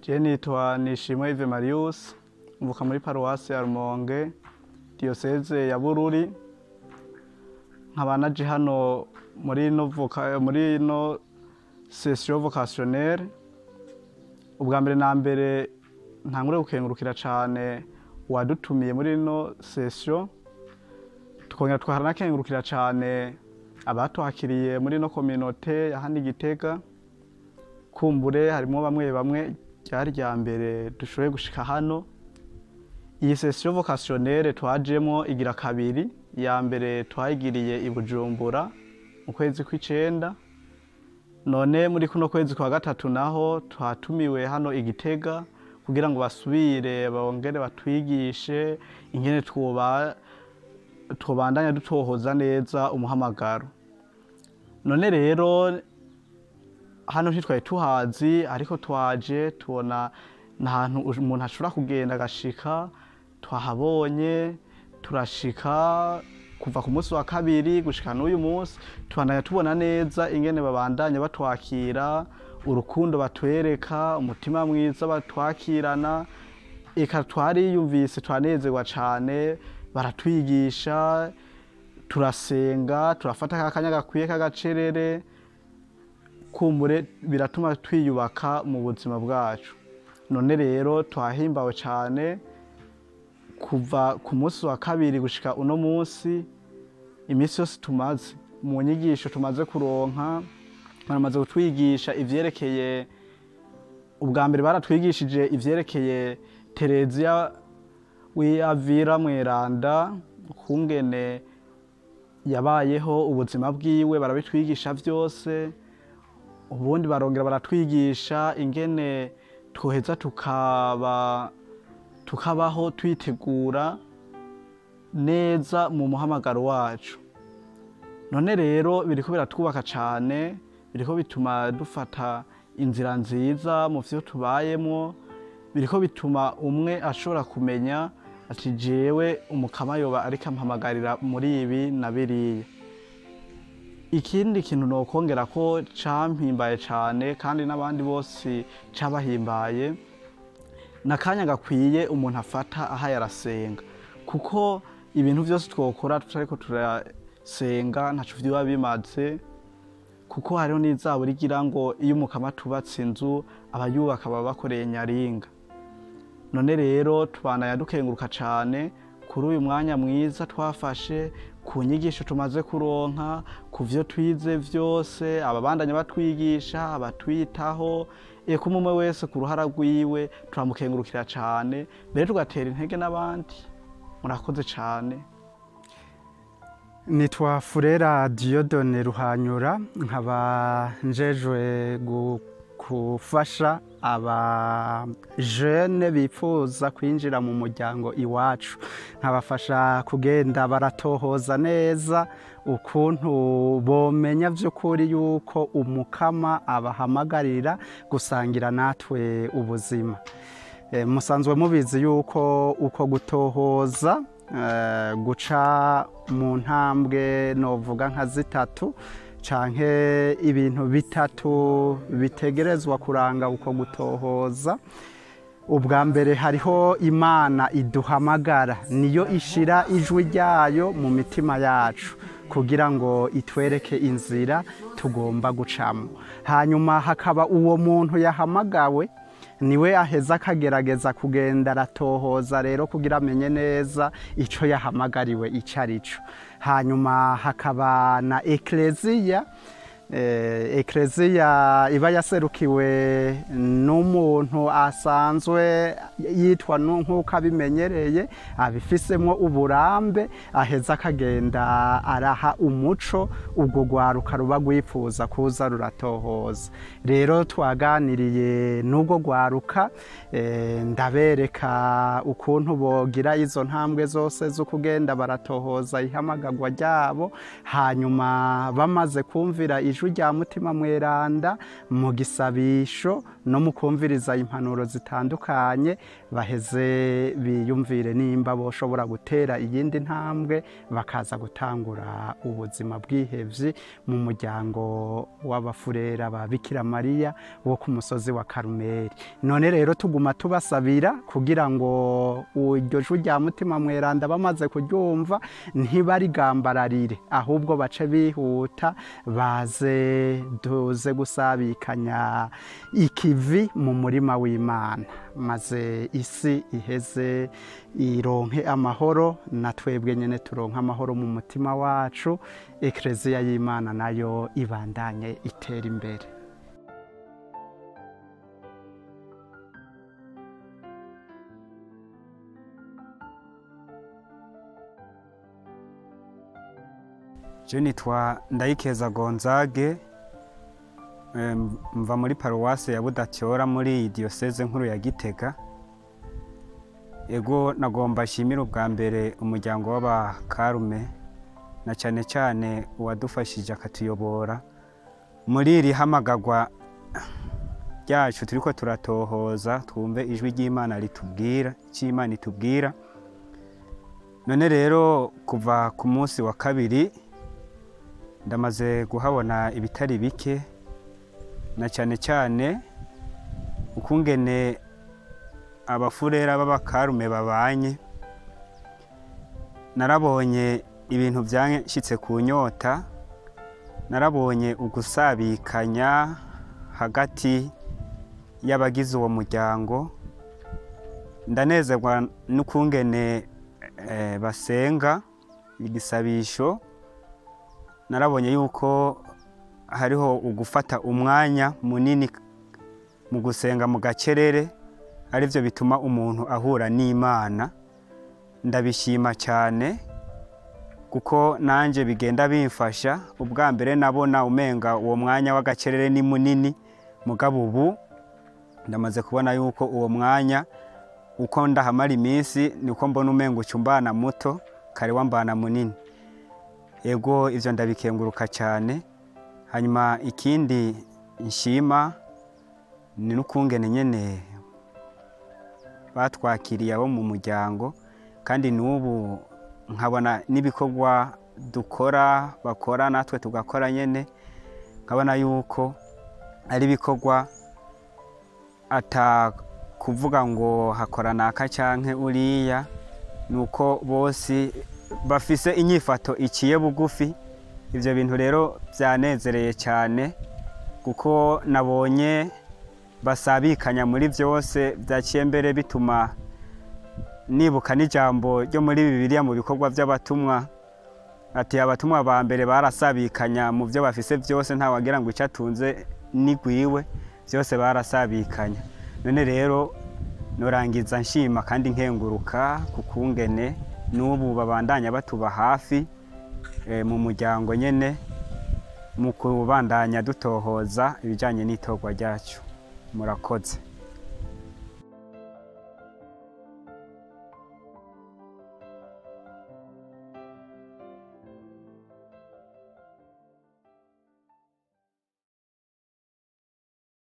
Je nitwa Nishimwe Yves Marius mvuka muri paruwasi ya Rumonge diyoseze ya Bururi nkaba naje hano muri no voka muri no session vocationnelle ubwa mbere na mbere ntangure gukengurukira cane wadutumiye muri no session tukongera twaranakengurukira cane abatwakiriye muri no communauté ya hano i Gitega kumbure harimo bamwe bamwe ryari rya mbere dushoboye gushika hano iyi session vocationnelle twajemo igira kabiri ya mbere twayigiriye i Bujumbura mu kwezi kw'icenda none muri kuno kwezi kwa gatatu naho twatumiwe hano i Gitega kugira ngo basubire bongere batwigishe ingene twoba twobandanya dutohoza neza umuhamagaro none rero hano ntitwari tuhazi ariko twaje tubona n'ahantu umuntu ashobora kugenda agashika twahabonye turashika kuva ku munsi wa kabiri gushika n'uyu munsi tubandanya tubona neza ingene babandanya batwakira urukundo batwereka umutima mwiza batwakirana eka twariyumvise twanezerwa cane baratwigisha turasenga turafata kakanya gakwiye k'agacerere kumbure biratuma twiyubaka mu buzima bwacu none rero twahimbawe cane kuva ku munsi wa kabiri gushika uno munsi iminsi yose tumaze mu nyigisho tumaze kuronka baramaze kutwigisha ivyerekeye ubwa mbere baratwigishije ivyerekeye Tereziya w'Avira mweranda kungene yabayeho ubuzima bwiwe barabitwigisha vyose ubundi barongera baratwigisha ingene twoheza tukaba tukabaho twitegura neza mu muhamagaro wacu none rero biriko biratwubaka cane biriko bituma dufata inzira nziza mu vyo tubayemo biriko bituma umwe ashobora kumenya ati jewe umukama yoba ariko ampamagarira muri ibi na biriya ikindi kintu nokongera ko campimbaye cane kandi n'abandi bose cabahimbaye nakanya gakwiye umuntu afata ahaye arasenga kuko ibintu vyose twokora tutariko turasenga ntaco vyoba bimaze kuko hariho n'izabura igira ngo iyo umukama tubatse inzu abayubaka baba bakoreye nyaringa none rero tubandanya dukenguruka cane kuri uyu mwanya mwiza twafashe ku nyigisho tumaze kuronka ku vyo twize vyose ababandanya batwigisha abatwitaho eka umwe wese ku ruhara rwiwe turamukengurukira cane mbere tugatera intege n'abandi murakoze cane nitwa furera diyodone ruhanyura nkaba njejwe gufasha abajene bifuza kwinjira mu muryango iwacu nkabafasha kugenda baratohoza neza ukuntu bomenya by'ukuri yuko umukama abahamagarira gusangira natwe ubuzima musanzwe mubizi yuko uko gutohoza guca mu ntambwe novuga nka zitatu canke ibintu bitatu bitegerezwa kuranga uko gutohoza ubwa mbere hariho imana iduhamagara niyo ishira ijwi ryayo mu mitima yacu kugira ngo itwereke inzira tugomba gucamo hanyuma hakaba uwo muntu yahamagawe niwe aheza akagerageza kugenda aratohoza rero kugira amenye neza icyo yahamagariwe icyo ari cyo hanyuma hakaba na ekereziya ekereziya iba yaserukiwe n'umuntu asanzwe yitwa nk'uko abimenyereye abifisemo uburambe aheza akagenda araha umuco ubwo rwaruka ruba rwifuza kuza ruratohoza rero twaganiriye n'ubwo rwaruka ndabereka ukuntu bogira izo ntambwe zose zo kugenda baratohoza ihamagarwa ryabo hanyuma bamaze kumvira ijwi rya mutima mweranda mu gisabisho no mu kumviriza impanuro zitandukanye baheze biyumvire nimba boshobora gutera iyindi ntambwe bakaza gutangura ubuzima bwihevye mu muryango w'abafurera ba Bikira Mariya wo ku musozi wa Karumeli none rero tuguma tubasabira kugira ngo iryo jwi rya mutima mweranda bamaze kuryumva ntibarigambararire ahubwo bace bihuta baze duze gusabikanya ikivi mu murima w'Imana maze isi iheze ironke amahoro na twebwe nyene turonke amahoro mu mutima wacu ekleziya y'Imana nayo ibandanye itera imbere je nitwa ndayikeza gonzage Em, mva muri paruwase ya budatyora muri iyi diyoseze nkuru ya gitega ego nagomba nshimire ubwa mbere umuryango w'abakarume na cyane cyane uwadufashije akatuyobora muri iri hamagagwa ryacu turiko turatohoza twumve ijwi ry'imana ritubwira icyo imana itubwira none rero kuva ku munsi wa kabiri ndamaze kuhabona ibitari bike na cyane cyane ukungene abafurera b'abakarume babanye narabonye ibintu byanshyitse ku nyota narabonye ugusabikanya hagati y'abagize uwo muryango ndanezerwa n'ukungene eh, basenga igisabisho narabonye yuko hariho ugufata umwanya munini mu gusenga mu gacerere aribyo bituma umuntu ahura n'imana ndabishima cyane kuko nanjye bigenda bimfasha ubwa mbere nabona umenga uwo mwanya w'agacerere ni munini mugabo ubu ndamaze kubona yuko uwo mwanya uko ndahamara iminsi niko mbona umenga ucumbana muto kare wambana munini ego ibyo ndabikenguruka cyane hanyuma ikindi nshima ni n'ukungene nyine batwakiriye abo mu muryango kandi n'ubu nkabona n'ibikorwa dukora bakora natwe tugakora nyine nkabona yuko ari ibikorwa atakuvuga ngo hakora naka cyangwa uriya ni uko bose bafise inyifato iciye bugufi ibyo bintu rero byanezereye cyane kuko nabonye basabikanya muri byose byaciye mbere bituma nibuka n'ijambo ryo muri bibiliya mu bikorwa by'abatumwa ati abatumwa ba mbere barasabikanya mu byo bafise byose ntawagira ngo icyo atunze n'igwiwe byose barasabikanya none rero nurangiza nshima kandi nkenguruka ku kungene n'ubu babandanya batuba hafi mu muryango nyine mu kubandanya dutohoza ibijyanye n'itorwa ryacu murakoze